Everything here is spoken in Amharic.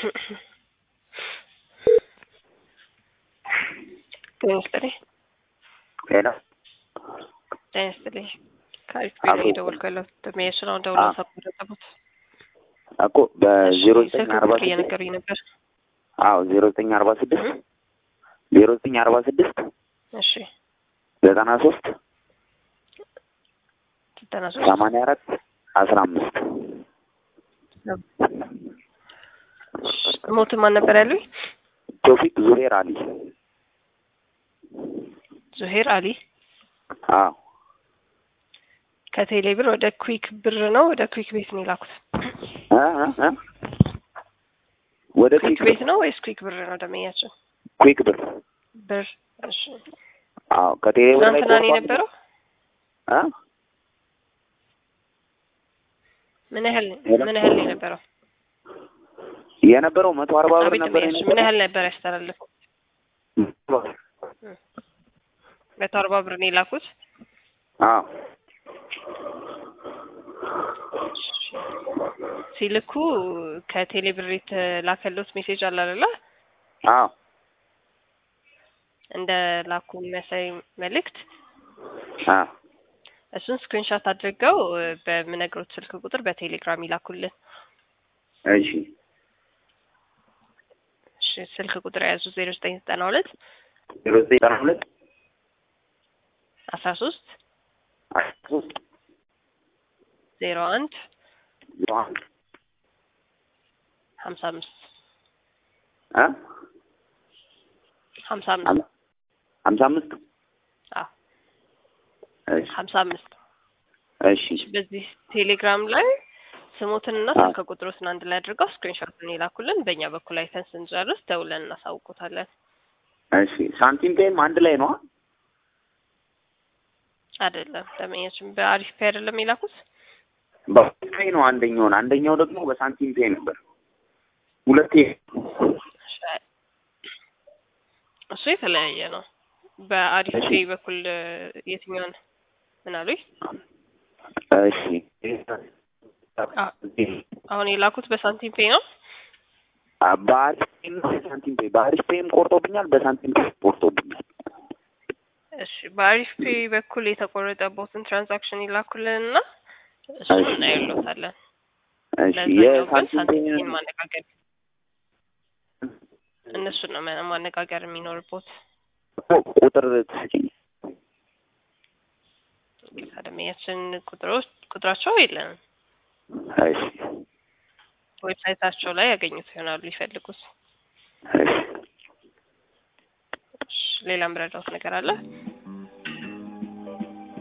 ጤና ይስጥልኝ። ሄሎ ጤና ይስጥልኝ። ከአሪፍ ቢሮ የደወልኩ ያለሁት ደንበኛችን አሁን ደውለው ሳቆረጠቡት እኮ በዜሮ ዘጠኝ ስልክ አርባ ቁጥር ስድስት እየነገሩኝ ነበር። አዎ ዜሮ ዘጠኝ አርባ ስድስት ዜሮ ዘጠኝ አርባ ስድስት እሺ ዘጠና ሶስት ዘጠና ሶስት ሰማንያ አራት አስራ አምስት ሞት ማን ነበር ያሉኝ? ቶፊቅ ዙሄር አሊ ዙሄር አሊ አዎ ከቴሌ ብር ወደ ኩዊክ ብር ነው ወደ ኩዊክ ቤት ነው የላኩት? እ እ እ ወደ ኩዊክ ኩዊክ ቤት ነው ወይስ ኩዊክ ብር ነው ደንበኛችን? ኩዊክ ብር ብር እሺ። አዎ ከቴሌ ብር ላይ ትናንትና ነው ቆርጧል። የነበረው? እ ምን ያህል ሄሎ? ምን ያህል ነው የነበረው? የነበረው መቶ አርባ ብር አቤት ነበር ደንበኛችን ምን ያህል ነበር ያስተላለፈው? የነበረው። መቶ አርባ ብር ነው የላኩት? አዎ ሲልኩ ከቴሌ ብር የተላከሉት ሜሴጅ አለ አይደለ? አዎ እንደ ላኩ የሚያሳይ መልእክት አዎ እሱን ስክሪንሻት አድርገው እ፣ በምነግሮት ስልክ ቁጥር በቴሌግራም ይላኩልን። እሺ እሺ ስልክ ቁጥር የያዙ ዜሮ ዘጠኝ ዘጠና ሁለት ዜሮ ዘጠኝ ዘጠና ሁለት አስራ ሶስት አስራ ሶስት ዜሮ አንድ ዜሮ አንድ ሀምሳ አምስት እ ሀምሳ አምስት ሀምሳ አምስት አዎ እሺ ሀምሳ አምስት እሺ በዚህ ቴሌግራም ላይ ስሞትንና አዎ። ስልክ ቁጥሮትን አንድ ላይ አድርገው ስክሪንሾትን ይላኩልን። በእኛ በኩል አይተን ስንጨርስ ደውለን እናሳውቆታለን። እሺ ሳንቲም ፔይም አንድ ላይ ነው አይደለም ደመኛችን በአሪፍ ፔ አይደለም የላኩት። በሳንቲም ፔይ ነው አንደኛውን አንደኛው ደግሞ በሳንቲም ፔይ ነበር ሁለቴ እሱ የተለያየ ነው። በአሪፍ እሺ። ፔ በኩል እ፣ የትኛውን ምን አሉኝ? እሺ አሁን የላኩት በሳንቲም ፔ ነው። በአሪፍ ፔይም ነው በሳንቲም ፔይ በአሪፍ ፔይም ቆርጦብኛል በሳንቲም ፔይ ቆርጦብኛል እሺ በአሪፍ ፔ በኩል የተቆረጠበትን ትራንዛክሽን ይላኩልንና እሱን እሺ። እናየሎታለን። እሺ ለዛኛው ግን የሳንቲም ሳንቲም ፔይ ማነጋገር እነሱን ነው ማ- ማነጋገር የሚኖርቦት። ቁጥር ትስጪኝ ከደመኛችን ቁጥሮች ቁጥራቸው የለንም። እሺ ዌብሳይታቸው ላይ ያገኙት ይሆናሉ ይፈልጉት። እሺ እሺ፣ ሌላ ምረዳውት ነገር አለ?